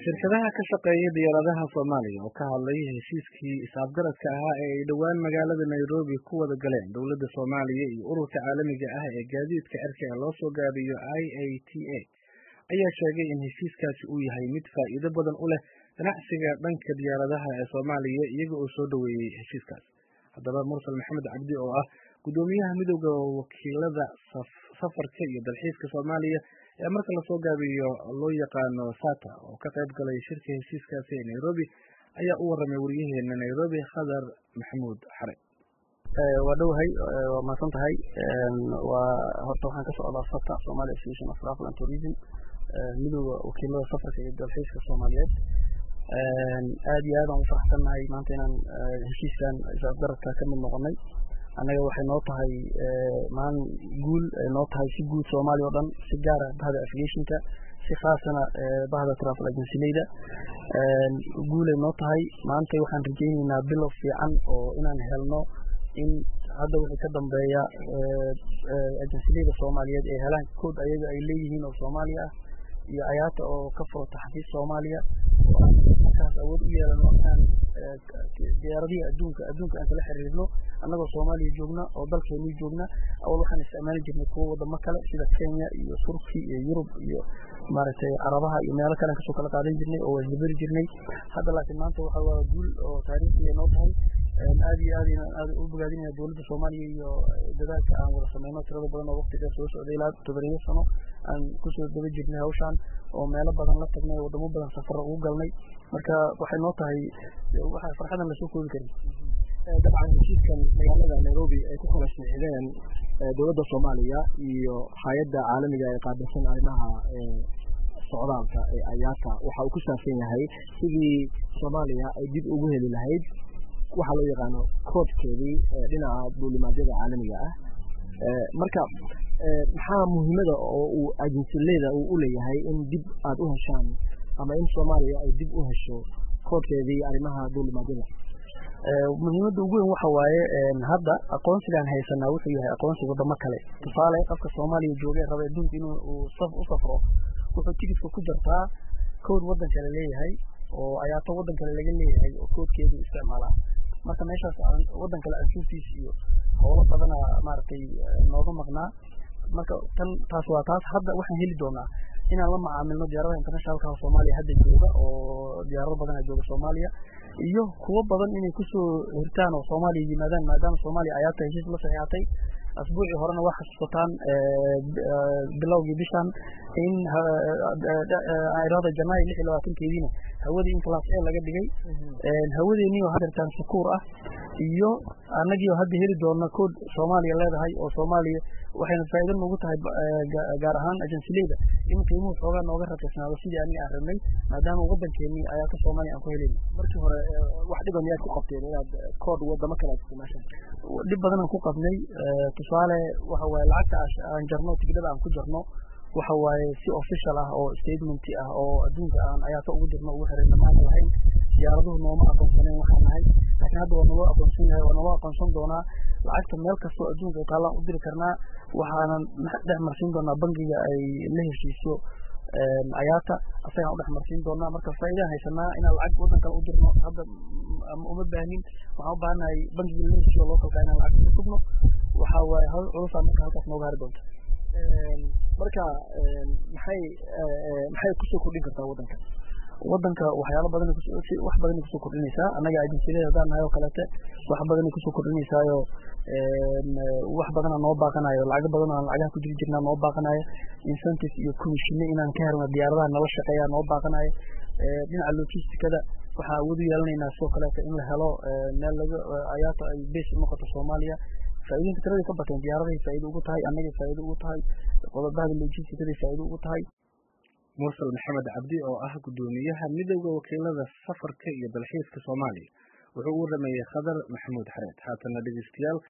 shirkadaha ka shaqeeya diyaaradaha Soomaaliya oo ka hadlay heshiiskii is-afgaradka ahaa ee ay dhowaan magaalada Nairobi ku wada galeen dowladda Soomaaliya iyo ururka caalamiga ah ee gaadiidka cirka ee loo soo gaabiyo IATA ayaa sheegay in heshiiskaasi uu yahay mid faa'iido badan u leh ganacsiga dhanka diyaaradaha ee Soomaaliya iyaga oo soo dhoweeyey heshiiskaas haddaba mursal maxamed cabdi oo ah guddoomiyaha midowda wakiilada safarka iyo dalxiiska Soomaaliya ee marka lasoo gaabiyo loo yaqaano SATA oo ka qayb galay shirka heshiiskaasi ee Nairobi ayaa u warramay wariyaheena Nairobi Khadar Maxamuud Xare waa dhowahay waa mahadsan tahay waa horta waxaan ka socdaa SATA Somali Association of Travel and Tourism midowda wakiilada safarka iyo dalxiiska Soomaaliyeed aad iyo aad aan u faraxsannahay maanta inaan heshiiskan is-afgaradka ka mid noqonnay annaga waxay noo tahay maalin guul ay noo tahay si guud soomaaliya oo dhan si gaara bahda aviationka si khaasana bahda travel agencyleyda guulay noo tahay maanta waxaan rajaynaynaa bilow fiican oo inaan helno in hadda wixii ka dambeeya agencyleyda soomaaliyeed ay helaan kood ayaga ay leeyihiin oo soomaaliya ah iyo ayaata oo ka furata xafiis soomaaliya markaas awood u yeelano inaan diyaaradihii adduunka adduunka aan kala xiriirno annagoo soomaaliya joogna oo dalkeenii joogna awal waxaan isticmaali jirnay kuwo wadamo kale sida kenya iyo turki iyo yurub iyo maaragtay carabaha iyo meelo kale aan kasoo kala qaadan jirnay oo wasdaberi jirnay hadda laakiin maanta waxa waa guul oo taariikhi ay noo tahay aad iyo aad aad u bogaadinaya dowladda soomaaliya iyo dadaalka aan wada sameyno tirada badan oo waqti dheer soo socday ilaa toddobayo sano aan kusoo daba jirnay hawshaan oo meelo badan la tagnay wadamo badan safar ugu galnay marka waxay noo tahay waxa farxadan lasoo koobi karin dabcan heshiiskan magaalada nairobi ay ku kala sixideen dowladda soomaaliya iyo hay-adda caalamiga ee qaabilsan arrimaha socdaalka ee ayaata waxa uu ku saabsan yahay sidii soomaaliya ay dib ugu heli lahayd waxaa loo yaqaano koodkeedii dhinaca duulimaadyada caalamiga ah marka maxaa muhiimada oo uu agensileyda uu u leeyahay in dib aad u heshaan ama in soomaaliya ay dib u hesho koodkeedii arrimaha duulimaadyada muhiimadda ugu weyn waxa waaye hadda aqoonsigaan haysanaa wuxuu yahay aqoonsi wadamo kale tusaale qofka soomaaliya joogay raba adduunka inuu u safro wuxuu tigidka ku jartaa kood waddan kale leeyahay oo ayaato waddan kale laga leeyahay oo koodkeedu isticmaalaa marka meeshaas waddan kale ansuurtiis iyo howlo badana maaragtay nooga maqnaa marka tan taas waa taas hadda waxaan heli doonaa inaan la macaamilno diyaaradaha internationalka soomaaliya hadda jooga oo diyaarado badana jooga soomaaliya iyo kuwo badan inay kusoo hirtaan oo soomaaliya yimaadaan maadaama soomaaliya ayaata heshiis la saxiixatay asbuucii horena waa xasuusataan bilowgii bishan in irada janaayo lix iyo labaatankeediina hawadii in class a laga dhigay hawadeennii oo hadeertaan sukuur ah iyo annagii oo hadda heli doona kood soomaaliya leedahay oo soomaaliya waxayna faa'iido noogu tahay gaar ahaan agensileyda in qiimuhu xoogaa nooga raqiisnaado sidii aniga aan rabnay maadaama waddankeennii ayaata soomaaliya aan ku helayna markii hore wax dhiban miyaad ku qabteen inaad kood wadamo kale aad isticmaashaan dhib badanaan ku qabnay tusaale waxa waaye lacagta aan jarno tigidhada aan ku jarno waxa waaye si official ah oo statement ah oo adduunka aan ayaata ugu dirno ugu xirayna maana lahayn diyaaraduhu nooma aqoonsaneen waxaan nahay laakiin hadda waa naloo aqoonsan yahay waa naloo aqoonsan doonaa lacagta meel kastoo adduunka ay taallaan u diri karnaa waxaanan dhex marsiin doonaa bangiga ay la heshiiso ayaata asagaan u dhex marsiin doonaa marka faa'iidaan haysanaa inaan lacag waddan kale u dirno hadda uma baahnin waxaan u baahanahay bangiga la heshiiso localka inaan lacag ku sugno waxa waaye hawl culusaa marka halkaas nooga hari doonta marka maxay maxay kusoo kordhin kartaa waddanka waddanka waxyaalo badan wax badanay kusoo kordhinaysaa annaga agensilada haddaan nahay oo kaleete wax badanay kusoo kordhinaysaayo wax badana noo baaqanayo lacago badan oo aan lacagaha ku jiri jirnaa noo baaqanayo incentive iyo commissione inaan ka helno diyaaradaha nala shaqeeya noo baaqanayo dhinaca logisticada waxaan awood u yeelanaynaa sidoo kaleete in la helo meel laga ayaata ay base u noqoto soomaaliya faa'iidooyinka tiraday ka bateen diyaaradahay faa'iido ugu tahay annagay faa'iido ugu tahay qodobahada logisticaday faa'iido ugu tahay mursal maxamed cabdi oo ah guddoomiyaha midowda wakiilada safarka iyo dalxiiska soomaaliya wuxuu u warameeyey khadar maxamuud xareed haatana dhegeystayaal